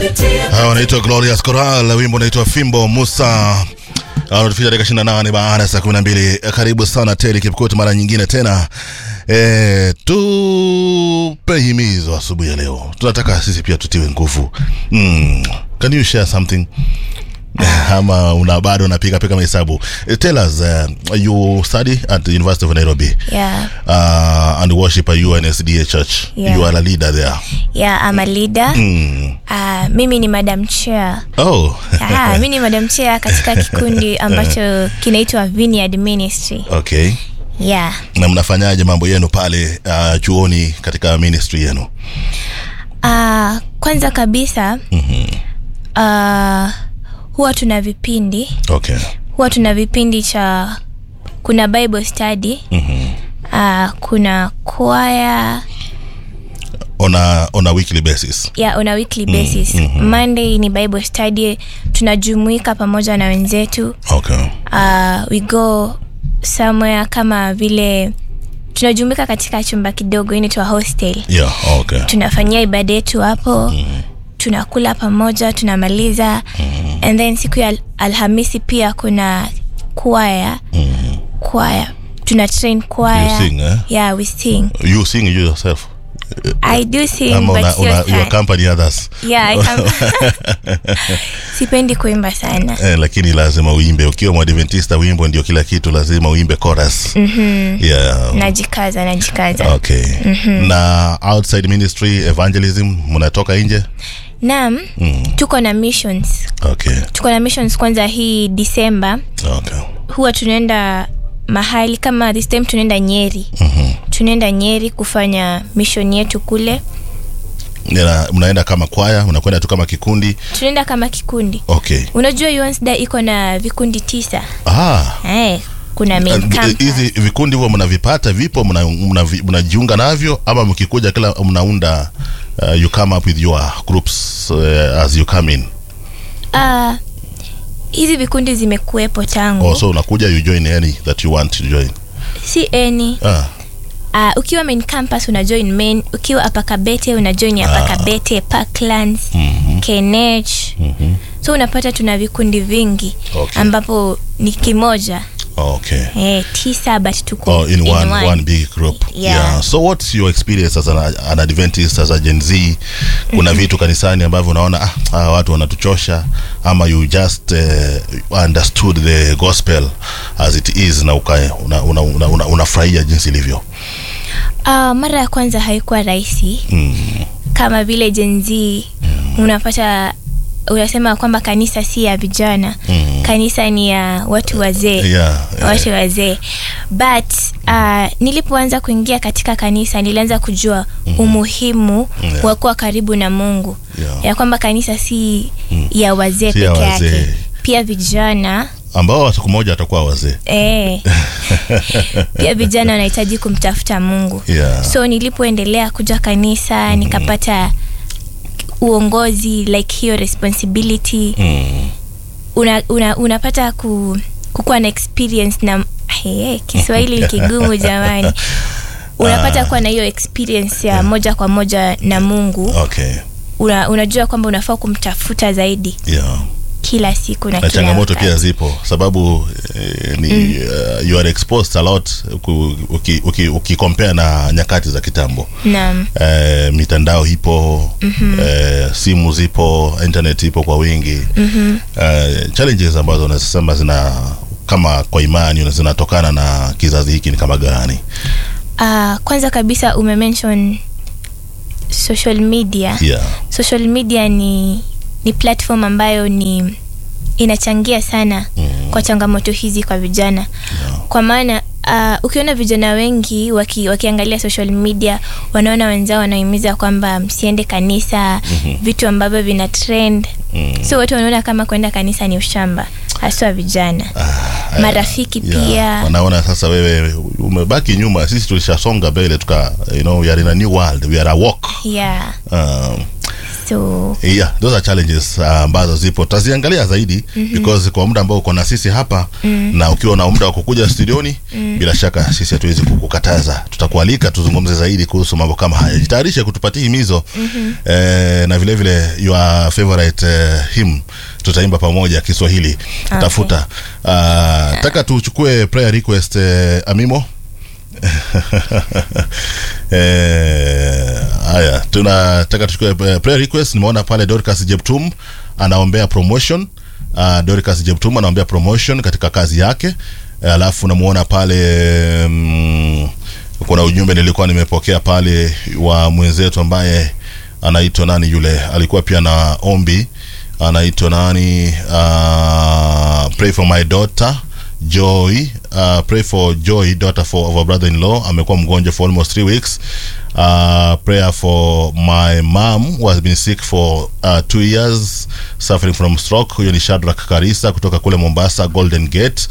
Hawa wanaitwa Glorious Coral, wimbo unaitwa Fimbo Musa anatufika dakika 28 baada ya saa 12. Karibu sana Teli Kipkut mara nyingine tena. E, tupe himizo asubuhi ya leo, tunataka sisi pia tutiwe nguvu. Mm. Can you share something? ama una bado unapiga piga mahesabu Eh, tell us uh, you study at the University of Nairobi Yeah, uh, and worship at UNSDA Church Yeah. you are a leader there yeah, I'm a leader. mm. Uh, mimi ni madam chair. oh Ah, mimi ni madam chair katika kikundi ambacho kinaitwa Vineyard Ministry. okay Yeah. na mnafanyaje mambo yenu pale uh, chuoni katika ministry yenu Uh, kwanza kabisa uh, huwa tuna vipindi okay huwa tuna vipindi cha kuna bible study uh, kuna kwaya on a, on a weekly basis yeah, on a weekly basis monday ni bible study tunajumuika pamoja na wenzetu okay uh, we go somewhere kama vile tunajumuika katika chumba kidogo inaitwa hostel yeah okay tunafanyia ibada yetu hapo tunakula pamoja tunamaliza and then siku ya al- alhamisi pia kuna kwaya kwaya tuna train kwaya You sing, eh? yeah we sing you sing you yourself i do sing ama but una, sio una, you sana. accompany others yeah I am- sipendi kuimba sana eh, lakini lazima uimbe ukiwa mwadventista wimbo ndio kila kitu lazima uimbe chorus mm-hmm. yeah najikaza najikaza okay na outside ministry evangelism mnatoka nje naam tuko na missions okay tuko na missions kwanza hii disemba okay huwa tunaenda mahali kama this time tunaenda nyeri Mhm. tunaenda nyeri kufanya mission yetu kule Nina- mnaenda kama kwaya mnakwenda tu kama kikundi tunaenda kama kikundi okay unajua UNSDA iko na vikundi tisa ah eh, kuna main Uh, campus. hizi vikundi huwa mnavipata vipo mnajiunga mna, mna mnajiunga navyo ama mkikuja kila mnaunda uh, you come up with your groups uh, as you come in Ah, hizi vikundi zimekuwepo tangu oh, so unakuja you join any that you want to join si any ah, uh, ukiwa main campus una join main ukiwa apakabete una join apakabete parklands mhm, kenech mhm. so unapata tuna vikundi vingi Okay. ambapo ni kimoja okay eh, tisa but tuko Oh, in, one, one. big group Yeah. so what's your experience as an, an adventist as a gen z kuna vitu kanisani ambavyo unaona ah, ah, watu wanatuchosha ama you just uh, understood the gospel as it is na uka- una, una, una, una, unafurahia jinsi ilivyo Uh, mara ya kwanza haikuwa rahisi mm. kama vile jenzi unapata unasema kwamba kanisa si ya vijana Mm. kanisa ni ya watu wazee yeah, yeah. watu wazee but uh, nilipoanza kuingia katika kanisa nilianza kujua umuhimu Yeah. wa kuwa karibu na mungu Yeah. ya kwamba kanisa si ya wazee Si ya peke wazee. yake pia vijana ambao siku moja watakuwa wazee eh, pia vijana wanahitaji kumtafuta mungu yeah. so nilipoendelea kuja kanisa nikapata uongozi like hiyo responsibility mm. una, una, unapata ku, kukuwa na experience na hey, kiswahili ni kigumu jamani unapata kuwa na hiyo experience ya moja kwa moja na mungu okay una, unajua kwamba unafaa kumtafuta zaidi yeah. kila siku na, na kila changamoto wakati. pia zipo sababu eh, ni uh, you are exposed a lot uki- uki- uki- ukicompare na nyakati za kitambo naam eh, mitandao ipo mm-hmm. eh, simu zipo internet ipo kwa wingi mm-hmm. eh, challenges ambazo unasema zina kama kwa imani zinatokana na kizazi hiki ni kama gani uh, kwanza kabisa umemention social media yeah. social media ni ni platform ambayo ni inachangia sana Mm. kwa changamoto hizi kwa vijana Yeah. kwa maana uh, ukiona vijana wengi waki, wakiangalia social media wanaona wenzao wanahimiza kwamba msiende kanisa mm-hmm. vitu ambavyo vina trend Mm. so watu wanaona kama kwenda kanisa ni ushamba haswa vijana Ah, marafiki yeah. pia wanaona sasa wewe umebaki nyuma sisi tulishasonga mbele tuka you know, we are in a new world we are a walk yeah um, so yeah those are challenges uh, ambazo zipo tutaziangalia zaidi mm-hmm. because kwa muda ambao uko na sisi hapa mm-hmm. na ukiwa na muda wa kukuja studioni mm-hmm. bila shaka sisi hatuwezi kukukataza tutakualika tuzungumze zaidi kuhusu mambo kama haya jitayarishe kutupatia himizo mm-hmm. eh, na vile vile your favorite eh, hymn tutaimba pamoja kiswahili okay. tafuta uh, taka tuchukue prayer request eh, amimo Eh, haya tunataka tuchukue eh, prayer request nimeona pale dorcas jeptum anaombea promotion uh, dorcas jeptum anaombea promotion katika kazi yake Eh, alafu namuona pale mm, kuna ujumbe nilikuwa nimepokea pale wa mwenzetu ambaye anaitwa nani yule alikuwa pia na ombi anaitwa nani uh, pray for my daughter joy uh, pray for joy daughter for of our brother in law amekuwa mgonjwa for almost three weeks uh, prayer for my mom who has been sick for uh, two years suffering from stroke huyo ni shadrak karisa kutoka kule mombasa golden gate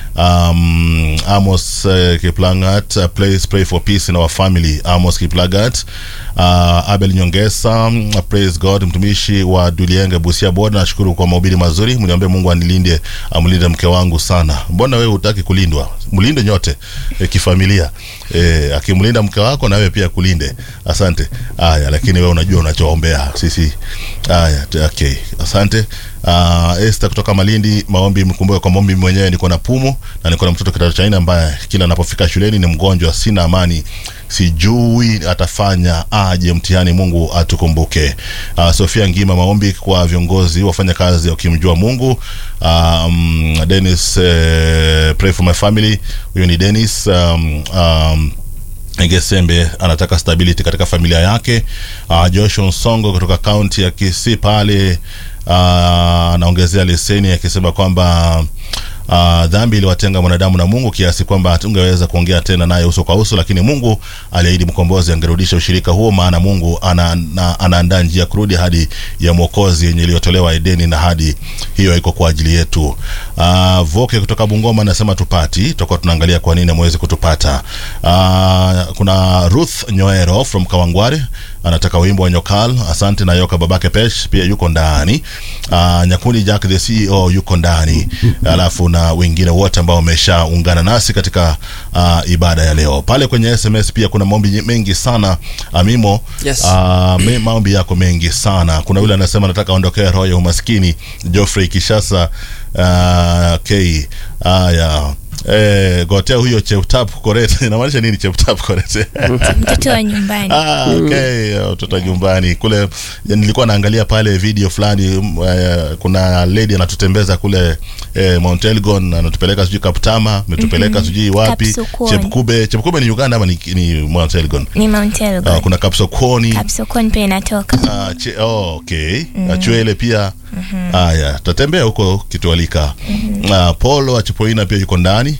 um, amos uh, kiplangat uh, please pray for peace in our family amos kiplagat uh, abel nyongesa uh, praise god mtumishi wa dulienge busia boda nashukuru kwa mahubiri mazuri mniambie mungu anilinde amlinde mke wangu sana mbona wewe hutaki kulindwa mlinde nyote e, kifamilia e, akimlinda mke wako na wewe pia kulinde asante haya lakini wewe unajua unachoombea sisi haya t- okay asante uh, Esther kutoka Malindi maombi mkumbuke kwa maombi mwenyewe niko na pumu na niko na mtoto kidato cha nne ambaye kila anapofika shuleni ni mgonjwa sina amani sijui atafanya aje mtihani mungu atukumbuke uh, sofia ngima maombi kwa viongozi wafanya kazi wakimjua mungu um, denis uh, pray for my family huyo ni denis um, um, Ngesembe anataka stability katika familia yake. Uh, Joshua Nsongo kutoka kaunti ya Kisii pale uh, anaongezea leseni akisema kwamba uh, dhambi iliwatenga mwanadamu na Mungu kiasi kwamba hatungeweza kuongea tena naye uso kwa uso, lakini Mungu aliahidi mkombozi angerudisha ushirika huo, maana Mungu ana, ana, anaandaa njia kurudi hadi ya mwokozi yenye iliyotolewa Edeni, na hadi hiyo iko kwa ajili yetu. Uh, Voke kutoka Bungoma anasema tupati, tutakuwa tunaangalia kwa nini amewezi kutupata. Uh, kuna Ruth Nyoero from Kawangware anataka wimbo wa Nyokal. Asante na Yoka babake Pesh pia yuko ndani. Uh, Nyakundi Jack the CEO yuko ndani, alafu na wengine wote ambao wameshaungana nasi katika uh, ibada ya leo. Pale kwenye SMS pia kuna maombi mengi sana Amimo. Yes. Uh, me, maombi yako mengi sana. Kuna yule anasema nataka aondokee roho ya umaskini, Geoffrey Kishasa. Uh, okay. Haya. Eh, gotea huyo Cheptap Koret. Inamaanisha nini Cheptap Koret? mtoto wa nyumbani Ah, okay, mtoto nyumbani kule. ya, Nilikuwa naangalia pale video fulani mm, eh, kuna lady anatutembeza kule eh, Mount Elgon anatupeleka sijui Kaptama, ametupeleka sijui wapi Kapsokoni. Chepkube. Chepkube ni Uganda ama ni, ni Mount Elgon? ni Mount Elgon. Ah, kuna Kapsokoni. Kapsokon pia inatoka Ah, che, oh, okay. Mm. Chwele pia haya tutatembea huko kitualika mm Polo Achipoina pia yuko ndani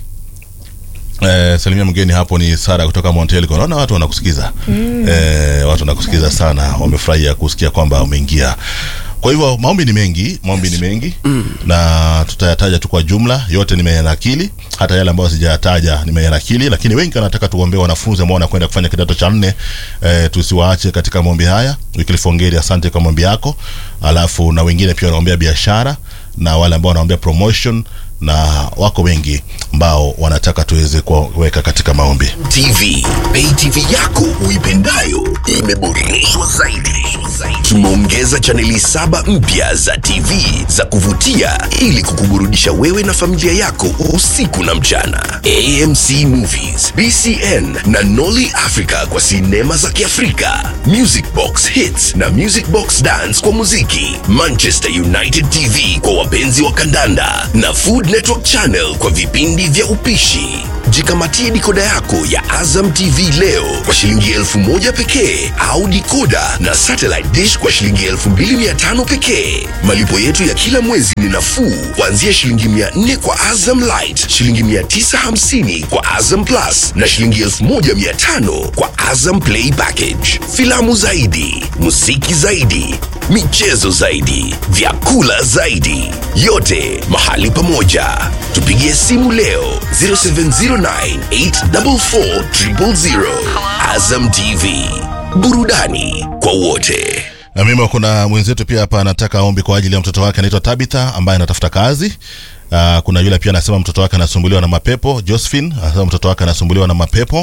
Eh, salimia mgeni hapo ni Sara kutoka Montelco. Naona watu wanakusikiza mm. eh, watu wanakusikiza sana, wamefurahia kusikia kwamba umeingia. Kwa hivyo maombi ni mengi, maombi ni mengi mm. na tutayataja tu kwa jumla, yote nimeyanakili, hata yale ambayo sijayataja nimeyanakili, lakini wengi wanataka tuombee wanafunzi ambao wanakwenda kufanya kidato cha nne eh, tusiwaache katika maombi haya. Wycliffe Ongeri, asante kwa maombi yako, alafu na wengine pia wanaombea biashara na wale ambao wanaombea promotion na wako wengi ambao wanataka tuweze kuweka katika maombi. TV, pay TV yako uipendayo imeboreshwa zaidi. Tumeongeza chaneli saba mpya za TV za kuvutia ili kukuburudisha wewe na familia yako usiku na mchana. AMC Movies, BCN na Nolly Africa kwa sinema za Kiafrika, Music Box Hits na Music Box Dance kwa muziki, Manchester United TV kwa wapenzi wa kandanda na Food Network Channel kwa vipindi vya upishi. Jikamatie dikoda yako ya Azam TV leo kwa shilingi elfu moja pekee au dikoda na satellite dish kwa shilingi elfu mbili mia tano pekee. Malipo yetu ya kila mwezi ni nafuu kuanzia shilingi mia nne kwa Azam Light, shilingi mia tisa hamsini kwa Azam Plus na shilingi elfu moja mia tano kwa Azam Play Package. Filamu zaidi, muziki zaidi, michezo zaidi, vyakula zaidi, yote mahali pamoja. Tupigie simu leo 0709844000. Azam TV, burudani kwa wote. mimi kuna mwenzetu pia hapa anataka ombi kwa ajili ya mtoto wake anaitwa Tabitha ambaye anatafuta kazi. Uh, kuna yule pia anasema mtoto wake anasumbuliwa na mapepo. Josephine anasema mtoto wake anasumbuliwa na mapepo.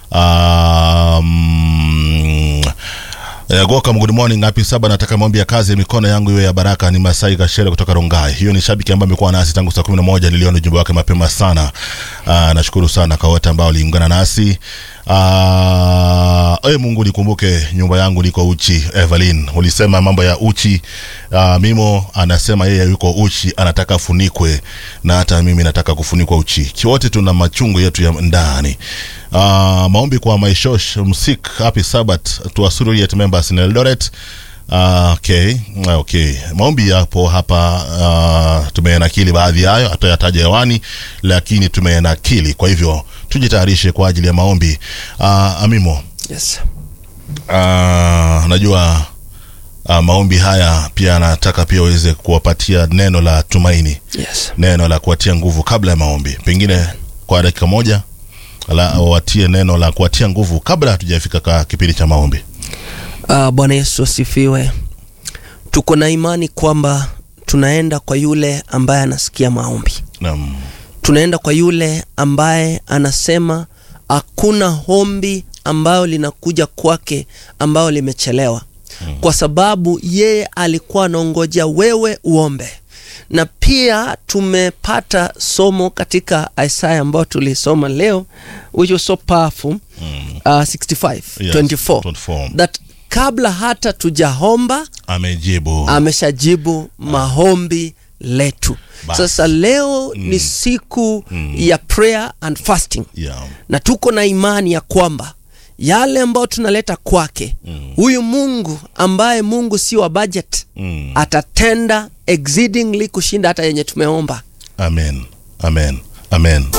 Um, Eh, Goka, good morning. Happy saba, nataka maombi ya kazi ya mikono yangu iwe ya baraka. Ni Masai Kashere kutoka Rongai. Hiyo ni shabiki ambaye amekuwa nasi tangu saa 11. Niliona ujumbe wake mapema sana. Aa, nashukuru sana kwa wote ambao waliungana nasi. Aa, e, Mungu nikumbuke nyumba yangu niko uchi. Evelyn, ulisema mambo ya uchi. Aa, Mimo anasema yeye yuko uchi, anataka funikwe na hata mimi nataka kufunikwa uchi. Kiwote tuna machungu yetu ya ndani. Uh, maombi kwa Maishosh Msik, happy Sabbath to Asuriet members in Eldoret. Uh, okay, okay. Maombi yapo hapa uh, tumeyanakili baadhi yayo, hatuyataja hewani, lakini tumeyanakili. Kwa hivyo tujitayarishe kwa ajili ya maombi. Uh, Amimo, Yes. uh, najua uh, maombi haya pia anataka pia uweze kuwapatia neno la tumaini, Yes. neno la kuwatia nguvu kabla ya maombi, pengine kwa dakika moja la watie neno la kuwatia nguvu kabla hatujafika kwa kipindi cha maombi. Uh, Bwana Yesu asifiwe. Tuko na imani kwamba tunaenda kwa yule ambaye anasikia maombi. Naam. Tunaenda kwa yule ambaye anasema hakuna ombi ambayo linakuja kwake ambayo limechelewa, kwa sababu yeye alikuwa anaongojea wewe uombe. Na pia tumepata somo katika Isaya ambayo tulisoma leo which was so powerful uh, 65 Yes, 24 24. that kabla hata tujaomba Amejibu. ameshajibu maombi letu. Basi. Sasa leo ni siku ya prayer and fasting yeah. na tuko na imani ya kwamba yale ambayo tunaleta kwake huyu Mungu ambaye Mungu si wa budget Mm. atatenda exceedingly kushinda hata yenye tumeomba. Amen. Amen. Amen.